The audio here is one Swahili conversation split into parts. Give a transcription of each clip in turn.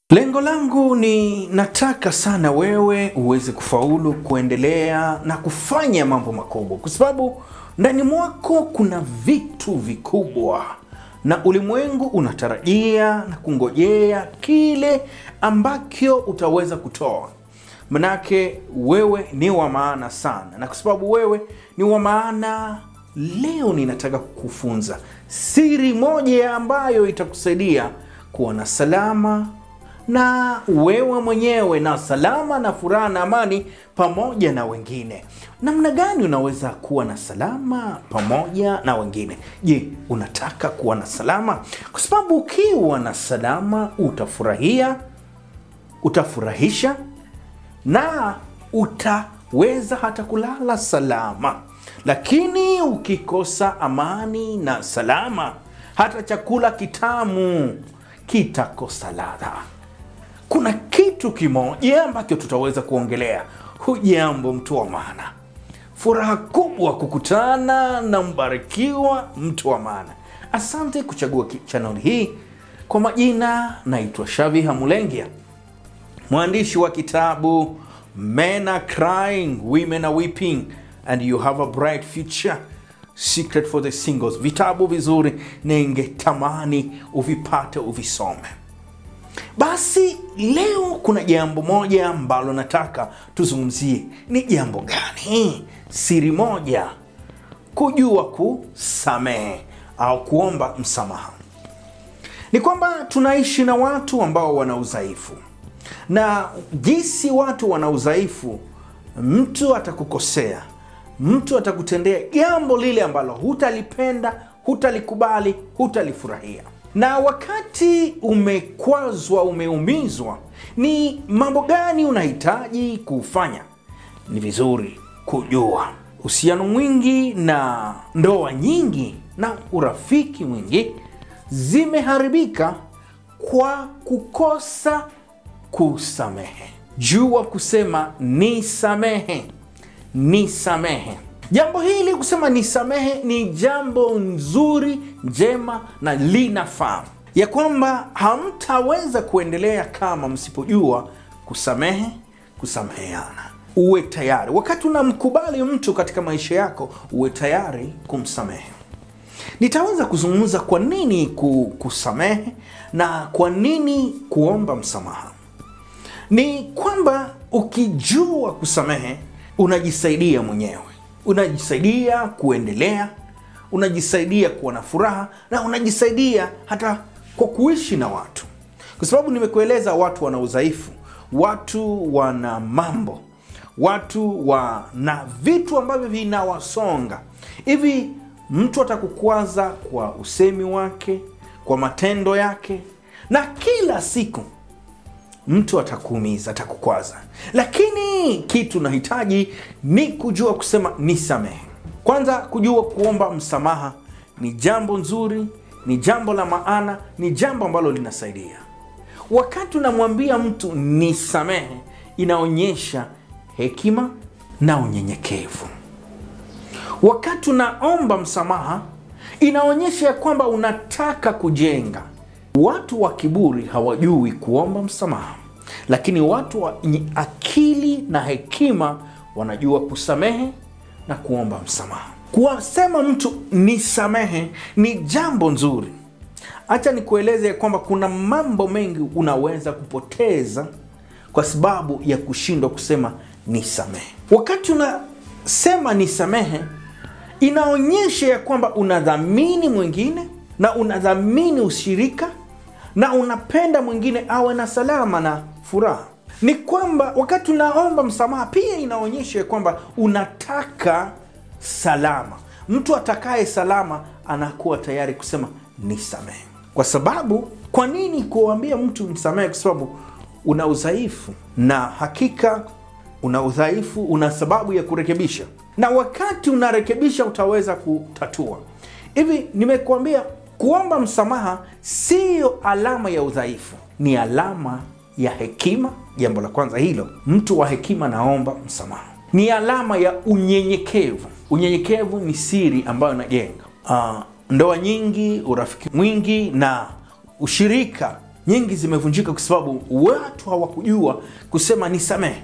Lengo langu ni nataka sana wewe uweze kufaulu kuendelea na kufanya mambo makubwa, kwa sababu ndani mwako kuna vitu vikubwa na ulimwengu unatarajia na kungojea kile ambacho utaweza kutoa. Manake wewe ni wa maana sana, na kwa sababu wewe ni wa maana, leo ninataka kukufunza siri moja ambayo itakusaidia kuwa na salama na wewe mwenyewe na salama na furaha na amani pamoja na wengine. Namna gani unaweza kuwa na salama pamoja na wengine? Je, unataka kuwa na salama? Kwa sababu ukiwa na salama utafurahia, utafurahisha na utaweza hata kulala salama. Lakini ukikosa amani na salama, hata chakula kitamu kitakosa ladha. Kuna kitu kimoja ambacho tutaweza kuongelea. Hujambo mtu wa maana, furaha kubwa kukutana na mbarikiwa mtu wa maana. Asante kuchagua chaneli hii. Kwa majina naitwa Shavi Hamulengia, mwandishi wa kitabu Men are crying, women are weeping and you have a bright future, secret for the singles. Vitabu vizuri, ningetamani uvipate uvisome. Basi leo kuna jambo moja ambalo nataka tuzungumzie. Ni jambo gani? Siri moja, kujua kusamehe au kuomba msamaha. Ni kwamba tunaishi na watu ambao wana udhaifu, na jinsi watu wana udhaifu, mtu atakukosea, mtu atakutendea jambo lile ambalo hutalipenda, hutalikubali, hutalifurahia na wakati umekwazwa, umeumizwa, ni mambo gani unahitaji kufanya? Ni vizuri kujua. Uhusiano mwingi na ndoa nyingi na urafiki mwingi zimeharibika kwa kukosa kusamehe. Jua kusema nisamehe, nisamehe. Jambo hili kusema nisamehe ni jambo nzuri njema na linafaa, ya kwamba hamtaweza kuendelea kama msipojua kusamehe, kusameheana. Uwe tayari wakati unamkubali mtu katika maisha yako, uwe tayari kumsamehe. Nitaweza kuzungumza kwa nini kusamehe na kwa nini kuomba msamaha. Ni kwamba ukijua kusamehe, unajisaidia mwenyewe unajisaidia kuendelea, unajisaidia kuwa na furaha na unajisaidia hata kwa kuishi na watu, kwa sababu nimekueleza, watu wana udhaifu, watu wana mambo, watu wana vitu ambavyo vinawasonga hivi. Mtu atakukwaza kwa usemi wake, kwa matendo yake, na kila siku mtu atakuumiza, atakukwaza, lakini kitu nahitaji ni kujua kusema nisamehe. Kwanza, kujua kuomba msamaha ni jambo nzuri, ni jambo la maana, ni jambo ambalo linasaidia. Wakati unamwambia mtu nisamehe, inaonyesha hekima na unyenyekevu. Wakati unaomba msamaha, inaonyesha ya kwamba unataka kujenga Watu wa kiburi hawajui kuomba msamaha, lakini watu wenye akili na hekima wanajua kusamehe na kuomba msamaha. Kuwasema mtu nisamehe ni jambo nzuri. Acha nikueleze kwamba kuna mambo mengi unaweza kupoteza kwa sababu ya kushindwa kusema nisamehe. Wakati unasema nisamehe, inaonyesha ya kwamba unadhamini mwingine na unadhamini ushirika na unapenda mwingine awe na salama na furaha. Ni kwamba wakati unaomba msamaha pia inaonyesha kwamba unataka salama. Mtu atakaye salama anakuwa tayari kusema nisamehe. Kwa sababu, kwa nini kuambia mtu msamehe? Kwa sababu una udhaifu, na hakika una udhaifu, una sababu ya kurekebisha, na wakati unarekebisha utaweza kutatua. Hivi nimekuambia kuomba msamaha siyo alama ya udhaifu, ni alama ya hekima. Jambo la kwanza hilo, mtu wa hekima naomba msamaha. Ni alama ya unyenyekevu. Unyenyekevu ni siri ambayo inajenga uh, ndoa nyingi, urafiki mwingi na ushirika nyingi zimevunjika kwa sababu watu hawakujua kusema nisamehe.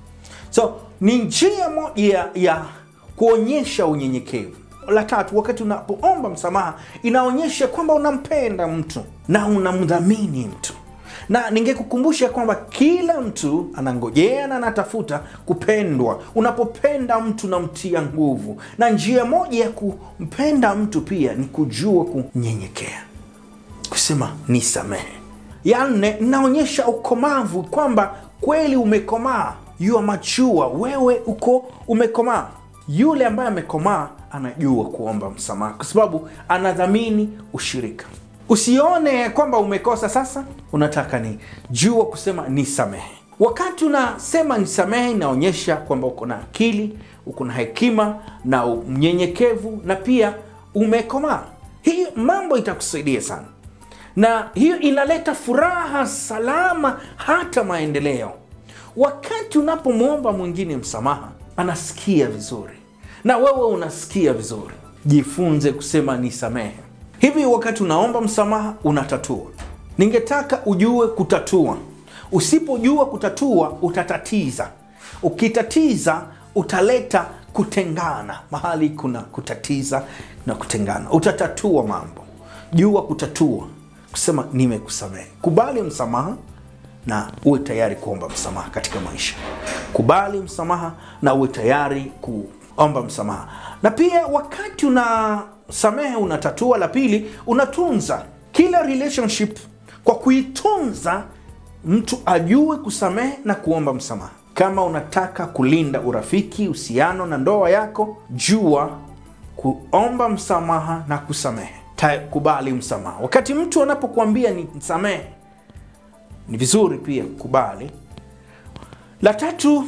So ni njia moja ya, ya kuonyesha unyenyekevu. La tatu, wakati unapoomba msamaha inaonyesha kwamba unampenda mtu na unamdhamini mtu, na ningekukumbusha kwamba kila mtu anangojea na anatafuta kupendwa. Unapopenda mtu unamtia nguvu, na njia moja ya kumpenda mtu pia ni kujua kunyenyekea, kusema nisamehe. Ya nne, inaonyesha ukomavu, kwamba kweli umekomaa, you are mature, wewe uko umekomaa. Yule ambaye amekomaa anajua kuomba msamaha kwa sababu anadhamini ushirika. Usione kwamba umekosa sasa, unataka ni jua kusema nisamehe. Wakati unasema nisamehe, inaonyesha kwamba uko na akili, uko na hekima na mnyenyekevu, na pia umekomaa. Hii mambo itakusaidia sana, na hiyo inaleta furaha, salama, hata maendeleo. Wakati unapomwomba mwingine msamaha, anasikia vizuri na wewe unasikia vizuri. Jifunze kusema nisamehe. Hivi wakati unaomba msamaha, unatatua. Ningetaka ujue kutatua. Usipojua kutatua, utatatiza. Ukitatiza, utaleta kutengana. Mahali kuna kutatiza na kutengana, utatatua mambo. Jua kutatua, kusema nimekusamehe. Kubali msamaha na uwe tayari kuomba msamaha katika maisha. Kubali msamaha na uwe tayari kuomba msamaha. Na pia wakati unasamehe, unatatua. La pili, unatunza kila relationship kwa kuitunza, mtu ajue kusamehe na kuomba msamaha. Kama unataka kulinda urafiki, uhusiano na ndoa yako, jua kuomba msamaha na kusamehe. Ta kubali msamaha. Wakati mtu anapokuambia ni msamehe ni vizuri pia kubali. La tatu,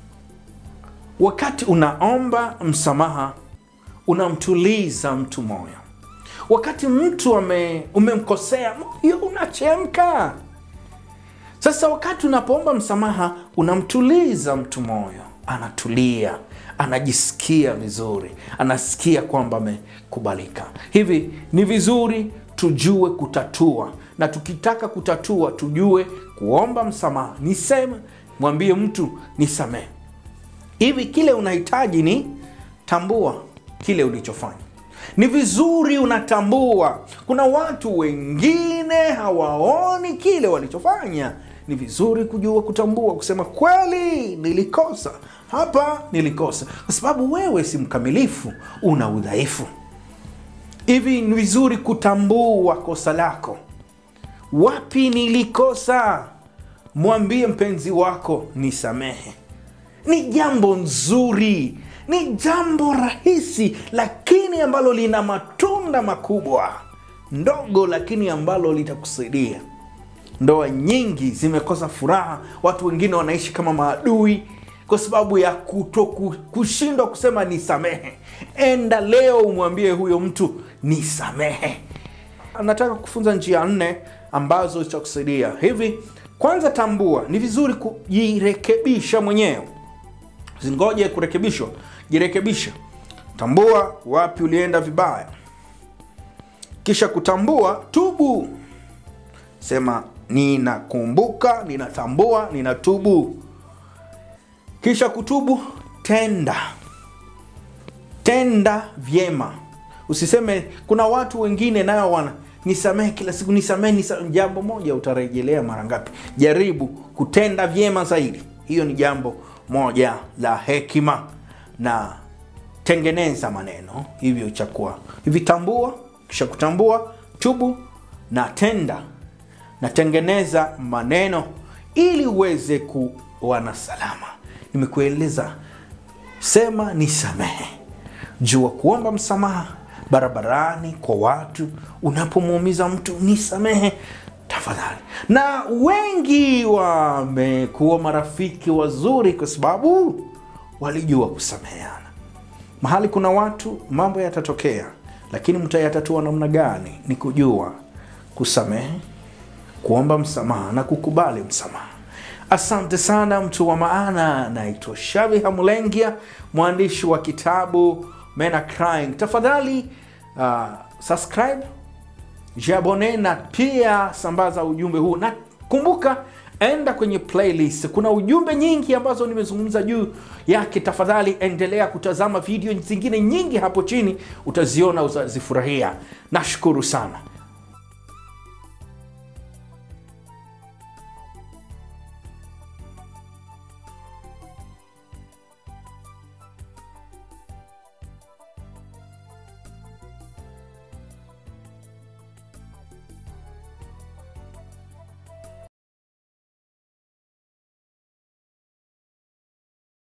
wakati unaomba msamaha unamtuliza mtu moyo. Wakati mtu ame, umemkosea moyo unachemka. Sasa wakati unapoomba msamaha unamtuliza mtu moyo, anatulia, anajisikia vizuri, anasikia kwamba amekubalika. Hivi ni vizuri tujue kutatua na tukitaka kutatua tujue kuomba msamaha. Niseme, mwambie mtu nisamehe. Hivi kile unahitaji ni tambua kile ulichofanya. Ni vizuri unatambua. Kuna watu wengine hawaoni kile walichofanya. Ni vizuri kujua kutambua, kusema kweli, nilikosa hapa, nilikosa, kwa sababu wewe si mkamilifu, una udhaifu. Hivi ni vizuri kutambua kosa lako. Wapi nilikosa? Mwambie mpenzi wako nisamehe. Ni jambo nzuri, ni jambo rahisi, lakini ambalo lina matunda makubwa. Ndogo, lakini ambalo litakusaidia. Ndoa nyingi zimekosa furaha, watu wengine wanaishi kama maadui kwa sababu ya kuto kushindwa kusema nisamehe. Enda leo umwambie huyo mtu nisamehe. Nataka kufunza njia nne ambazo zitakusaidia hivi. Kwanza, tambua, ni vizuri kujirekebisha mwenyewe, zingoje kurekebishwa. Jirekebisha, tambua wapi ulienda vibaya, kisha kutambua, tubu. Sema ninakumbuka, ninatambua, ninatubu. Kisha kutubu, tenda tenda vyema. Usiseme kuna watu wengine nayo wana nisamehe kila siku, nisamehe, nisamehe. Jambo moja utarejelea mara ngapi? Jaribu kutenda vyema zaidi. Hiyo ni jambo moja la hekima, na tengeneza maneno hivyo chakuwa hivi. Tambua, kisha kutambua, tubu na tenda na tengeneza maneno ili uweze kuwa na salama. Nimekueleza, sema nisamehe, jua kuomba msamaha barabarani kwa watu, unapomuumiza mtu nisamehe tafadhali. Na wengi wamekuwa marafiki wazuri kwa sababu walijua kusameheana. Mahali kuna watu mambo yatatokea, lakini mtayatatua namna gani? Ni kujua kusamehe, kuomba msamaha na kukubali msamaha. Asante sana mtu wa maana. Naitwa Shavi Hamulengia, mwandishi wa kitabu Men Are Crying. Tafadhali uh, subscribe jabone na pia sambaza ujumbe huu, na kumbuka enda kwenye playlist. Kuna ujumbe nyingi ambazo nimezungumza juu yake. Tafadhali endelea kutazama video zingine nyingi hapo chini, utaziona, utazifurahia. Nashukuru sana.